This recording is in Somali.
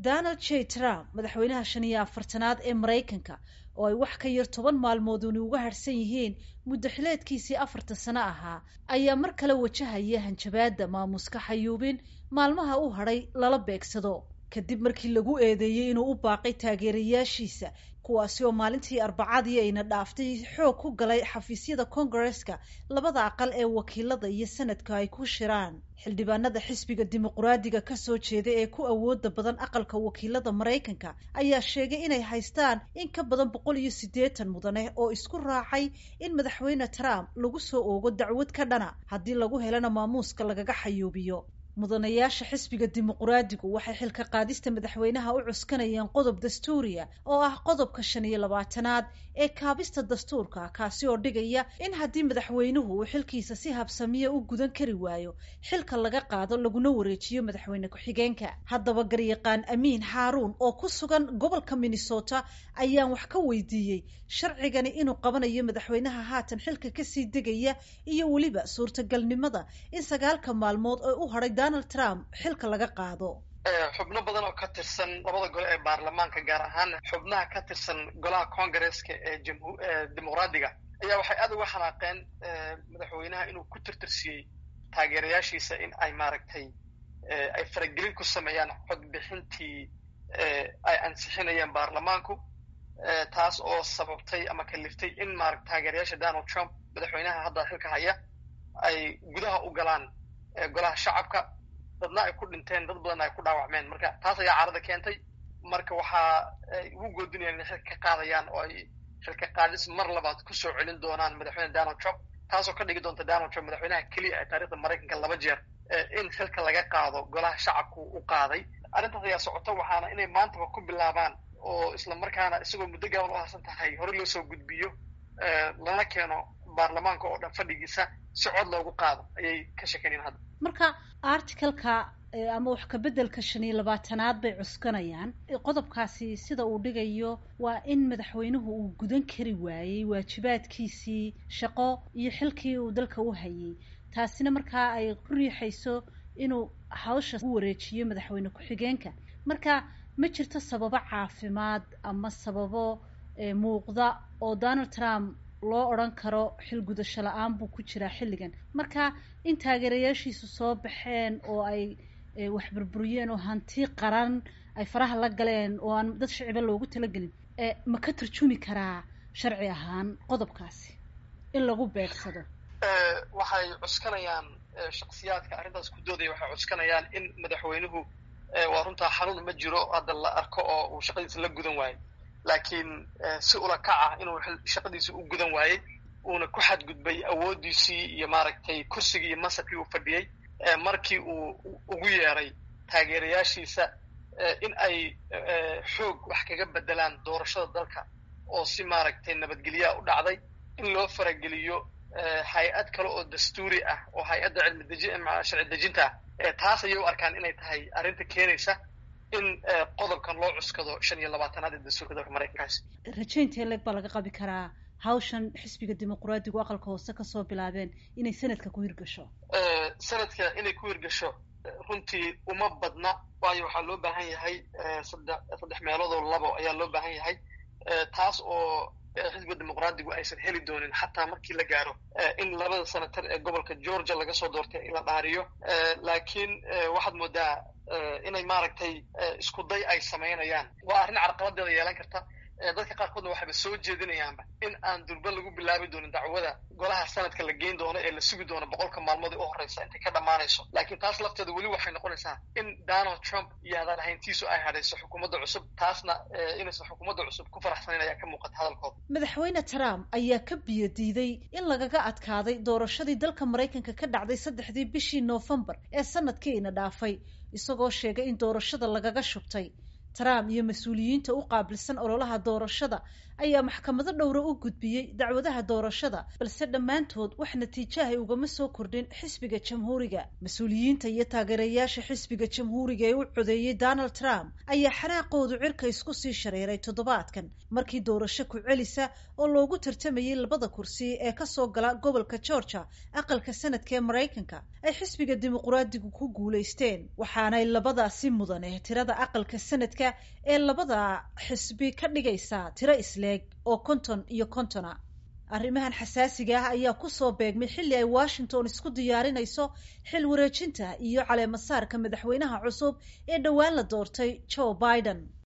donald j trump madaxweynaha shan iyo afartanaad ee maraykanka oo ay wax ka yar toban maalmooduni uga harhsan yihiin muddo xileedkiisii afartan sano ahaa ayaa mar kale wajahaya hanjabaadda maamuska xayuubin maalmaha u hadhay lala beegsado kadib markii lagu eedeeyey inuu u baaqay taageerayaashiisa kuwaasi oo maalintii arbacadii ayna dhaaftay xoog ku galay xafiisyada kongareska labada aqal ee wakiilada iyo sanadka ay ku shiraan xildhibaanada xisbiga dimuqraadiga kasoo jeeda ee ku awooda badan aqalka wakiilada maraykanka ayaa sheegay inay haystaan in ka badan boqol iyo siddeetan mudane oo isku raacay in madaxweyne trump lagu soo oogo dacwad ka dhana haddii lagu helana maamuuska lagaga xayuubiyo mudanayaasha xisbiga dimuqraadigu waxay xilka qaadista madaxweynaha u cuskanayeen qodob dastuuriya oo ah qodobka shan iyo labaatanaad ee kaabista dastuurka kaasi oo dhigaya in haddii madaxweynuhu uu xilkiisa si habsamiya u gudan kari waayo xilka laga qaado laguna wareejiyo madaxweyne ku-xigeenka haddaba garyaqaan amiin xaaruun oo ku sugan gobolka minnesota ayaan wax ka weydiiyey sharcigani inuu qabanayo madaxweynaha haatan xilka kasii degaya iyo weliba suurtagalnimada in sagaalka maalmood oo u hadhay donald trump xilka laga qaado xubno badan oo ka tirsan labada gole ee baarlamaanka gaar ahaan xubnaha ka tirsan golaha congareska ee dimuqraadiga ayaa waxay aad uga xanaaqeen madaxweynaha inuu ku tirtirsiyey taageerayaashiisa in ay maaragtay ay faragelin ku sameeyaan codbixintii ay ansixinayeen baarlamaanku taas oo sababtay ama kaliftay in maarata taageerayaasha donald trump madaxweynaha hadda xilka haya ay gudaha u galaan golaha shacabka dadna ay ku dhinteen dad badanna ay ku dhaawacmeen marka taas ayaa carada keentay marka waxaa ay ugu goodinayaan inay xilka ka qaadayaan oo ay xilka qaadis mar labaad kusoo celin doonaan madaxweyne donald trump taasoo ka dhigi doonta donald trump madaxweynaha keliya ee taarikhda maraykanka laba jeer in xilka laga qaado golaha shacabku u qaaday arrintaas ayaa socota waxaana inay maantaba ku bilaabaan oo isla markaana isagoo muddo gaaban u harsan tahay hore loo soo gudbiyo lana keeno baarlamaanka oo dhan fadhigiisa si cod loogu qaado ayay ka sheekeynayaan hadda marka articalka ama wax kabeddelka shan iyo labaatanaad bay cuskanayaan qodobkaasi sida uu dhigayo waa in madaxweynuhu uu gudan kari waayey waajibaadkiisii shaqo iyo xilkii uu dalka u hayay taasina markaa ay ku riixayso inuu hawsha u wareejiyo madaxweyne ku-xigeenka marka ma jirto sababo caafimaad ama sababo muuqda oo donald trump loo odran karo xil gudasho la-aan buu ku jiraa xilligan marka in taageerayaashiisu soo baxeen oo ay wax burburiyeen oo hanti qaran ay faraha la galeen oo aan dad shiciba loogu talagelin ma ka tarjumi karaa sharci ahaan qodobkaasi in lagu beegsado waxay cuskanayaan shaksiyaadka arrintaas ku doodaya waxay cuskanayaan in madaxweynuhu waa runtaa xanuun ma jiro hadda la arko oo uu shaqadiisa la gudan waayo laakiin si ula kac ah inuu shaqadiisa u gudan waayey uuna ku xadgudbay awooddiisii iyo maaragtay kursigii iyo masabkii uu fadhiyey markii uu ugu yeeray taageerayaashiisa in ay xoog wax kaga beddelaan doorashada dalka oo si maaragtay nabadgelyaa u dhacday in loo farageliyo hay-ad kale oo dastuuri ah oo hay-adda cilmi deji sharci dejinta ah taas ayay u arkaan inay tahay arrinta keenaysa in qodobkan loo cuskado shan iyo labaatanaad ee dastuurka dalka maraykankaasi rajaynta leeg baa laga qabi karaa hawshan xisbiga dimuqraadigu aqalka hoose kasoo bilaabeen inay sanadka ku hirgasho sanadka inay ku hirgasho runtii uma badna waayo waxaa loo baahan yahay saddex saddex meeloodoo labo ayaa loo baahan yahay taas oo xisbiga dimuqraadigu aysan heli doonin xataa markii la gaaro in labada senatar ee gobolka georgia laga soo doortay la dhaariyo laakiin waxaad moodaa inay maaragtay isku day ay samaynayaan waa arrin carqaladeeda yeelan karta dadka qaarkoodna waxayba soo jeedinayaanba in aan durba lagu bilaabi doonin dacwada golaha sanadka la geyn doono ee la sugi doono boqolka maalmood ee u horreysa intay ka dhammaanayso laakiin taas lafteeda weli waxay noqonaysaa in donald trump iyo hadaan ahayntiisu ay hadhayso xukuumadda cusub taasna inaysan xukuumadda cusub ku faraxsanayn ayaa ka muuqata hadalkooda madaxweyne trump ayaa ka biyo diiday in lagaga adkaaday doorashadii dalka maraykanka ka dhacday saddexdii bishii noofembar ee sanadkiina dhaafay isagoo sheegay in doorashada lagaga shubtay trump iyo mas-uuliyiinta u qaabilsan ololaha doorashada ayaa maxkamado dhowra u gudbiyey dacwadaha doorashada balse dhammaantood wax natiijahay ugama soo kordhin xisbiga jamhuuriga mas-uuliyiinta iyo taageerayaasha xisbiga jamhuuriga ee u codeeyey donald trump ayaa xanaaqoodu cirka isku sii shareeray toddobaadkan markii doorasho ku celisa oo loogu tartamayey labada kursi ee kasoo gala gobolka georgia aqalka sanadka ee maraykanka ay xisbiga dimuqraadigu ku guulaysteen waxaanay labadaasi mudane tirada aqalka sanadka ee labada xisbi ka dhigaysaa tiro isleeg oo konton iyo kontona arrimahan xasaasiga ah ayaa kusoo beegmay xilli ay washington isku diyaarinayso xil wareejinta iyo caleemasaarka madaxweynaha cusub ee dhowaan la doortay joe biden